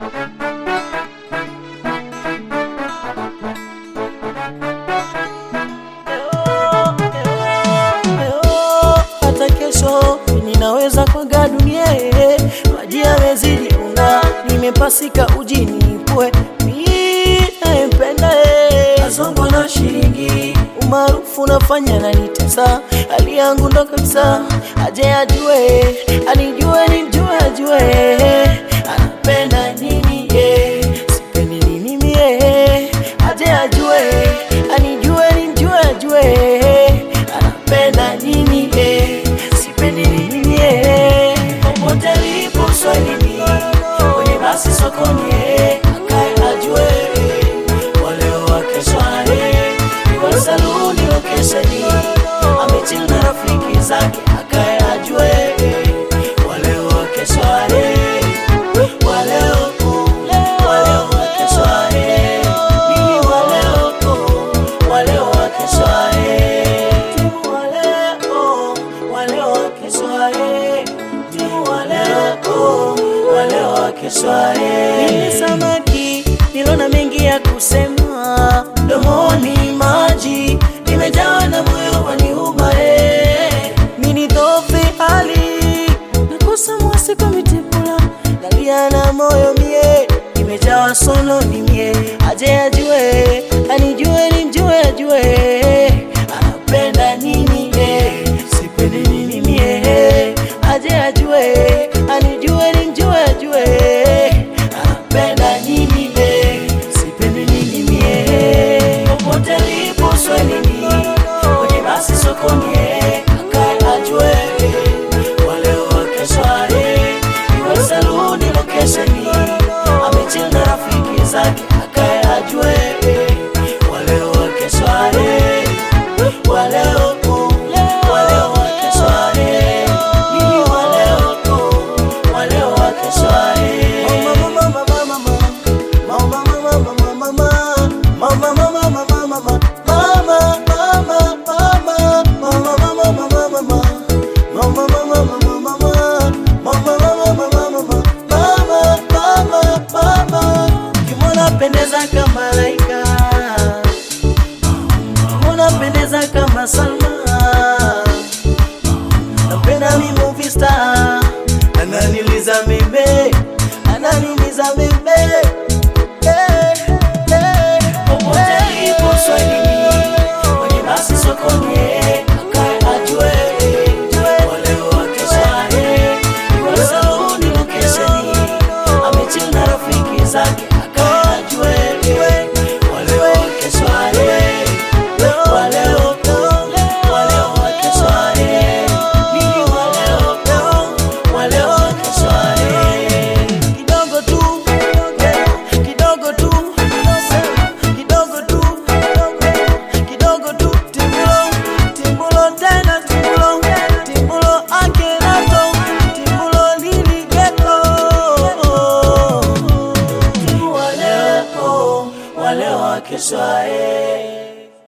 hata kesho ninaweza kwaga dunia eh. maji yamezidi unga nimepasika ujini pwe minayempenda azongo na shilingi umaarufu nafanya nanitesa hali yangu ndo kabisa aje ajue anijue nimjue ajue anapenda nini ye sipendi nini mie aje ajue anijue nimjue ajue anapenda nini ye sipendi nini mie popote lipo swahilini kwenye basi sokoni ye akae ajue waleo wakeswae iwa saluni lokesheni amechil na rafiki zake akae ajue waleo wakeswae waleo waleo wakeswae mimi waleo waleo wakeswae timu waleo waleo wakeswae timu waleo waleo wakeswae mimi samaki nilona mengi ya kusema domoni maji nimejawa na moyo waniuma eh. mini dhofi hali nakosa mwasi kwa mitipula nalia na moyo mie nimejawa sono ni mie aje ajue anijue nimjue ajue anapenda nini ye sipendi nini mie aje ajue anijue